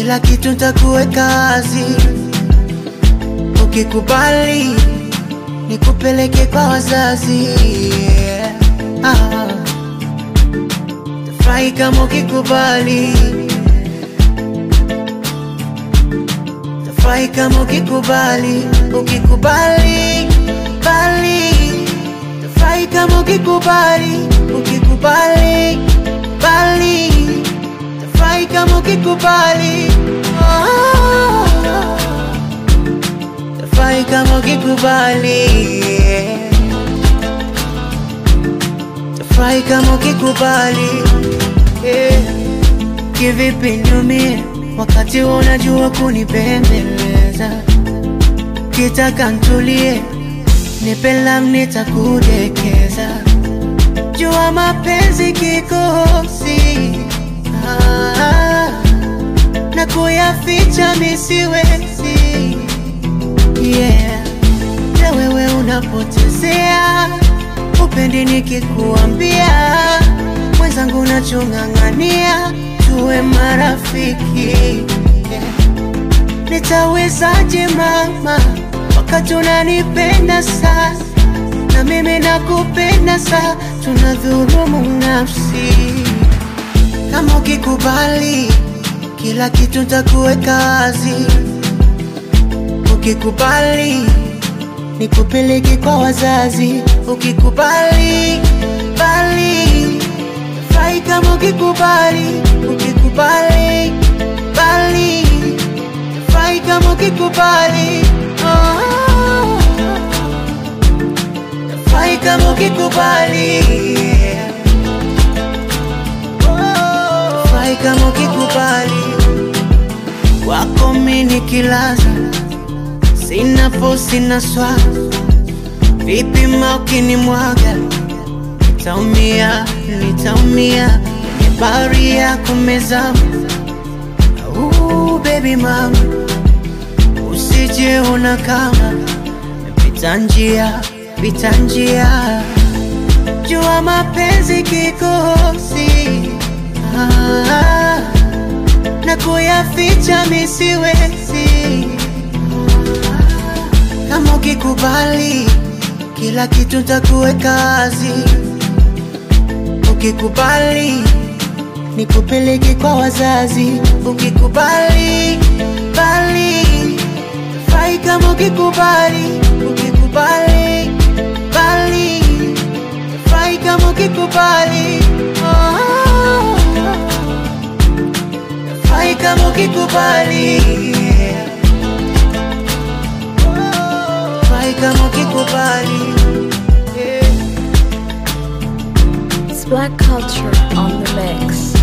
kila kitu ntakuweka wazi, ukikubali nikupeleke kwa wazazi yeah. ah. Tafurahi kama ukikubali, tafurahi kama ukikubali, ukikubali bali, tafurahi kama ukikubali, ukikubali bali, tafurahi kama ukikubali oh. Tafurahi kama ukikubali Tafurahi kama ukikubali yeah. Kivipi niumie wakati unajua kunipembeleza, kitaka ntulie, nipe lam nitakudekeza, jua mapenzi kikosi ah, na kuyaficha misiwezi yeah. Na wewe unapotezea upendi nikikuambia, mwenzangu nachong'ang'ania tuwe marafiki yeah. Nitawezaje mama wakati unanipenda sana na mimi nakupenda sana, tunadhulumu nafsi. Kama ukikubali, kila kitu ntakuweka wazi ukikubali nikupeleke kwa wazazi, ukikubali bali furahi kama ukikubali, ukikubali bali furahi kama ukikubali oh. Furahi kama ukikubali oh. Furahi kama ukikubali wako mimi nikilaza sina fo sina swa vipi ma ukinimwaga nitaumia nitaumia kwenye bahari ya kumezama uh, baby mama usije una kama pita njia pita njia jua mapenzi kikosi ah, na kuyaficha misiwezi kama ukikubali, kila kitu ntakuweka wazi. Ukikubali, nikupeleke kwa wazazi. Ukikubali bali, furahi kama ukikubali, ukikubali bali, furahi kama ukikubali oh. Furahi kama ukikubali Furahi kama ukikubali yeah. It's Black Culture on the mix.